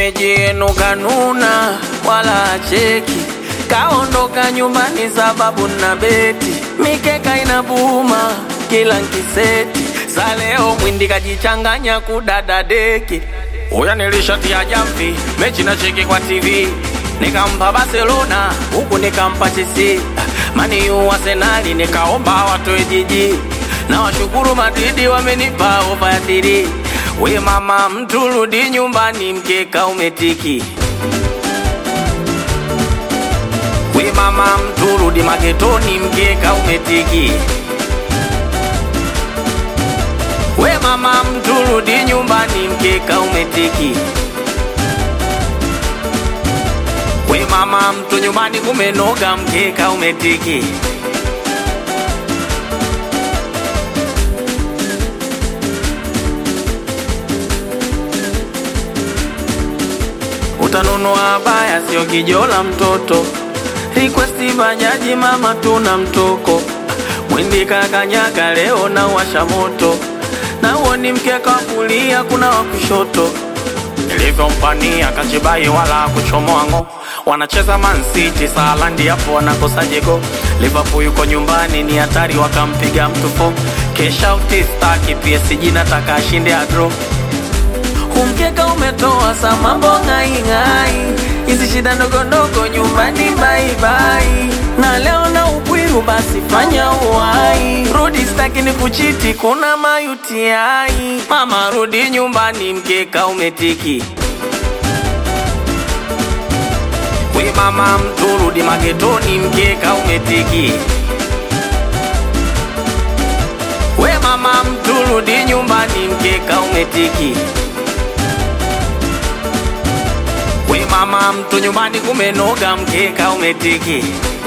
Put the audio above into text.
shemeji yenu kanuna wala acheki, kaondoka nyumbani sababu na beti, mikeka inabuma kila nkiseti, sa leo mwindi kajichanganya kudada deki. Uya nilishatia jamvi mechi na cheki kwa TV, nikampa Barcelona huku nikampa Chelsea, mani u Arsenali nikaomba watoe jiji, na washukuru Madridi wamenipa ofa ya thiri. We mama mtu rudi nyumbani, mkeka umetiki. We mama mtu rudi magetoni, mkeka umetiki. We mama mtu rudi nyumbani, mkeka umetiki. We mama mtu nyumbani kumenoga, mkeka umetiki. Utanunua baya sio kijola mtoto, request bajaji mama tuna mtoko, mwindi kakanyaga leo na washa moto, na huo ni mkeka wa kulia kuna wa kushoto, nilivyompania kachibai wala kuchomoa ngo wanacheza Man City Salandi hapo wanakosa jego. Liverpool yuko nyumbani ni hatari, wakampiga mtu fo. Kesha utistaki PSG nataka ashinde adro Kumkeka umetoa sa mambo ng'aing'ai, hizi shida ndogo ndogo nyumbani baibai, na leo na upwiru basi fanya uwai, rudi staki ni kuchiti, kuna mayutiai. Mama rudi nyumbani, mkeka umetiki. We mama mtu rudi magetoni, mkeka umetiki. We mama mtu rudi nyumbani, mkeka umetiki. We mama mtu nyumbani kumenoga, mkeka umetiki.